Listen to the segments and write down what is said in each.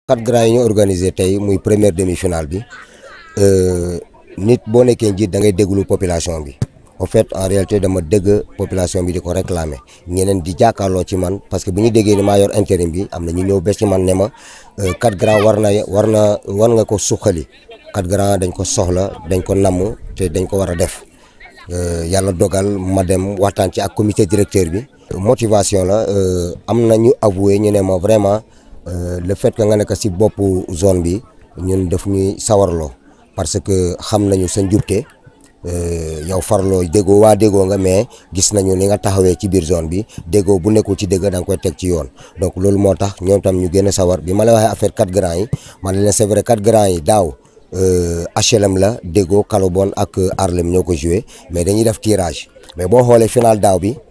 quatre grands yi ñu organisé tey muy première demi-finale bi nit boo nekkee njiit da ngay déglu population bi en fait en réalité dama dégg population bi di ko réclamer ñeneen di jàkkaarloo ci man parce que bu ñu déggee ni maa yor intérim bi am na ñu ñëw bés ci man ne ma quatre grands war na war na war nga ko suqali quatre grands dañ ko soxla dañ ko namm te dañ ko war a def yàlla dogal ma dem waxtaan ci ak comité directeur bi. motivation la am na ñu avoué ñu ne ma vraiment le fait que nga nekk si boppu zone bi ñun daf ñuy sawarloo parce que xam nañu sa njubte yow farloo déggoo waa déggoo nga mais gis nañu ni nga taxawee ci biir zone bi déggoo bu nekkul ci dëgg da nga koy teg ci yoon donc loolu moo tax ñoom tam ñu gën a sawar bi ma la waxee affaire quatre grands yi man leen c'est vrai quatre grands yi daaw HLM la déggoo Kalobon ak Arlem ñoo ko joué mais dañuy def tirage mais boo xoolee final daaw bi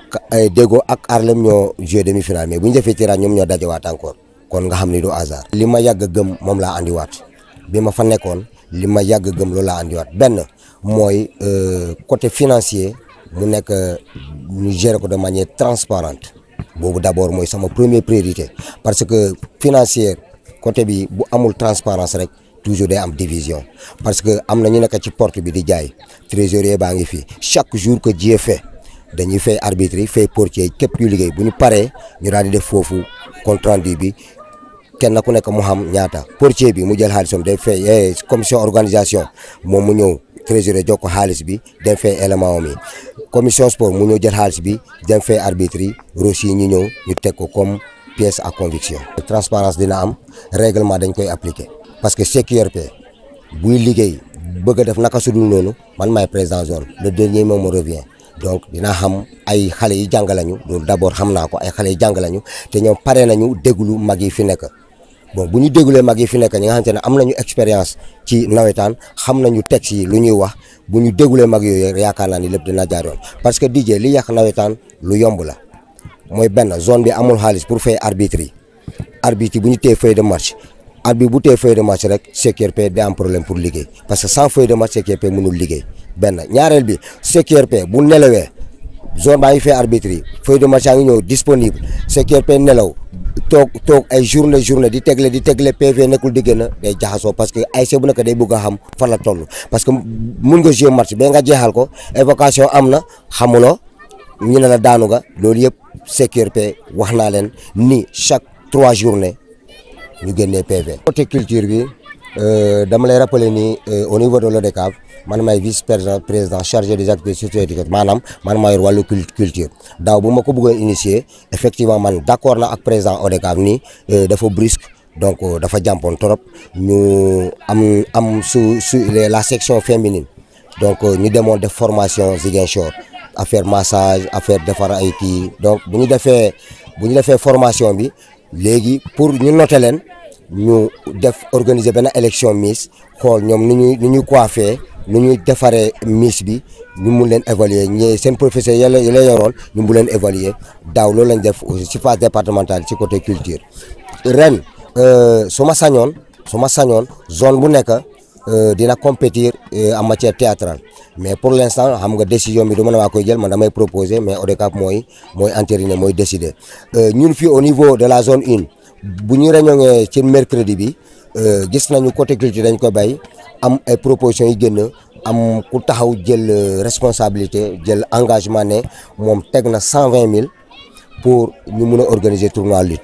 déggoo ak Arlem ñoo joué demi final mais bu ñu defee tirage ñoom ñoo dajewaat encore kon nga xam ni du hasard. li ma yàgg a gëm moom laa andiwaat bi ma fa nekkoon li ma yàgg a gëm loolu laa andiwaat benn mooy côté financier mu nekk ñu gérer ko de manière transparente boobu d'abord mooy sama première priorité parce que financière côté bi bu amul transparence rek toujours day am division parce que am na ñu nekk ci porte bi di jaay trésorier baa ngi fi chaque jour que Dieu fait dañuy fay arbitre yi fay portier képp kuy liggéey bu ñu paree ñu daal di def foofu compte rendu bi kenn ku nekk mu xam ñaata portier bi mu jël xaalisam day fay commission organisation moom mu ñëw trésorier jox ko xaalis bi dem fay élément am yi commission sport mu ñëw jël xaalis bi dem fay arbitre yi rosi yi ñu ñëw ñu teg ko comme pièce à conviction. transparence dina am règlement dañ koy appliquer parce que CQRP buy liggéey bëgg a def naka sudul noonu man maay président zone le dernier mot me revient. donc dinaa xam ay xale yi jàng lañu loolu d'abord xam naa ko ay xale yi jàng lañu te ñoom pare nañu déglu mag yi fi nekk bon bu ñu déglulee mag yi fi nekk ñi nga xamante ne am nañu expérience ci nawetaan xam nañu texte yi lu ñuy wax bu ñu déglulee mag yooyu yaakaar naa ni lépp dina jaar yoon parce que DJ li yàq nawetaan lu yomb la mooy benn zone bi amul xaalis pour fay arbitre yi arbitre yi bu ñu téye feuille de match arbitre bu téye feuille de match rek CQRP day am problème pour liggéey parce que sans feuille de match CQRP mënul liggéey benn ñaareel bi CQRP bu nelawee zone baa ngi fay arbitre yi feuille de match yaa ngi ñëw disponible CQRP nelaw toog toog ay journée journée di tegle di tegle PV nekkul di gën a day jaxasoo parce que ASC bu nekk day bëgg a xam fan la toll parce que mun nga jouer match ba nga jeexal ko évocation am na xamuloo ñu ne la daanu nga loolu yëpp CQRP wax naa leen ni chaque trois journées ñu génnee PV. côté culture bi dama lay rappeler ni au niveau de l'ODCAV man maay vice président chargé des activités socio-éducatives maanaam man maa yor wàllu culture daaw bu ma ko bëggoon initier effectivement man d'accord na ak président ODCAV ni dafa brusque donc dafa jàmpoon trop ñu am am su su la section féminine donc ñu demoon def formation Ziguinchor affaire massage affaire defar ay kii donc bu ñu defee bu ñu defee formation bi léegi pour ñu noter leen ñu def organiser benn élection Miss xool ñoom nu ñuy nu ñuy coiffé nu ñuy defaree Miss bi ñu mun leen évaluer ñi seen professeur yàlla yi la yoroon ñu mun leen évaluer daaw loolu lañ def aussi ci phase départementale ci côté culture ren su ma sañoon su ma sañoon zone bu nekk dina compétir en matière théâtrale mais pour l'instant xam nga décision bi du mën a waa koy jël man damay proposer mais ODCAV mooy mooy entériné mooy décider ñun fii au niveau de la zone une bu ñu réunion ci mercredi bi gis nañu côté culture dañ ko bay am ay propositions yi génn am ku taxaw jël responsabilité jël engagement ne moom teg na cent vingt mille pour ñu mun a organiser tournoi lutte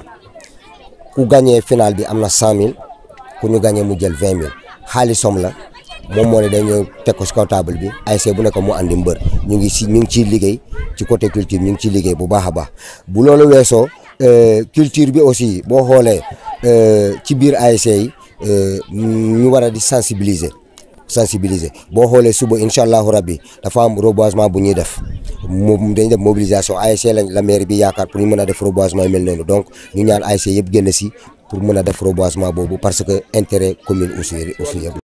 ku gagné final bi am na cent mille ku ñu gagné mu jël vingt mille xaalisom la moom moo ne dañoo teg ko si kaw table bi ASC bu nekk mu andi mbër ñu ngi si ñu ngi ciy liggéey ci côté culture ñu ngi ciy liggéey bu baax a baax bu loolu weesoo culture bi aussi boo xoolee ci biir ASC yi ñu war a di sensibiliser sensibiliser boo xoolee suba incha allahu rabbi dafa am reboisement bu ñuy def moom dañuy def mobilisation ASC lañ la maire bi yaakaar pour ñu mën a def reboisement yi mel noonu donc ñu ñaan ASC yëpp génn si pour mën a def reboisement boobu parce que intérêt commune aussi aussi yëpp